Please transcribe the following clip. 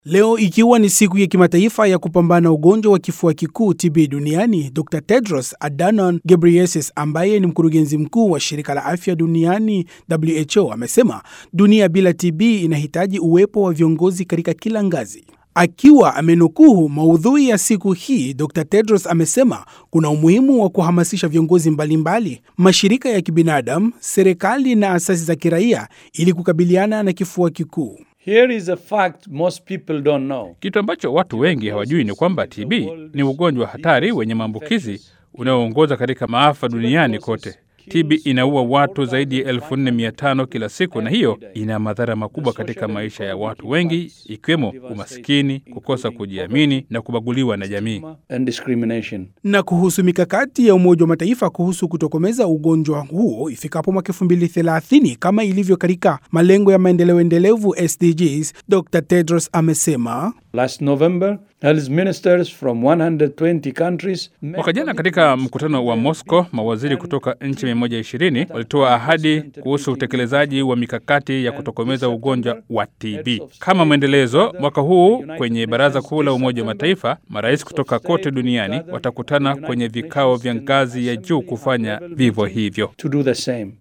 Leo ikiwa ni siku ya kimataifa ya kupambana na ugonjwa wa kifua kikuu TB duniani, Dr. Tedros Adhanom Ghebreyesus ambaye ni mkurugenzi mkuu wa shirika la afya duniani WHO amesema dunia bila TB inahitaji uwepo wa viongozi katika kila ngazi. Akiwa amenukuu maudhui ya siku hii, Dr. Tedros amesema kuna umuhimu wa kuhamasisha viongozi mbalimbali, mashirika ya kibinadamu, serikali na asasi za kiraia ili kukabiliana na kifua kikuu. Here is a fact most people don't know. Kitu ambacho watu wengi hawajui ni kwamba TB ni ugonjwa hatari wenye maambukizi unaoongoza katika maafa duniani kote. TB inaua watu zaidi ya 4500 kila siku, na hiyo ina madhara makubwa katika maisha ya watu wengi, ikiwemo umaskini, kukosa kujiamini na kubaguliwa na jamii. And discrimination. Na kuhusu mikakati ya Umoja wa Mataifa kuhusu kutokomeza ugonjwa huo ifikapo mwaka 2030 kama ilivyo katika malengo ya maendeleo endelevu SDGs, Dr. Tedros amesema Last November, health ministers from 120 countries met Mwaka jana katika mkutano wa Moscow, mawaziri kutoka nchi 120 walitoa ahadi kuhusu utekelezaji wa mikakati ya kutokomeza ugonjwa wa TB. Kama mwendelezo, mwaka huu kwenye Baraza Kuu la Umoja wa Mataifa, marais kutoka kote duniani watakutana kwenye vikao vya ngazi ya juu kufanya vivyo hivyo. to do the same.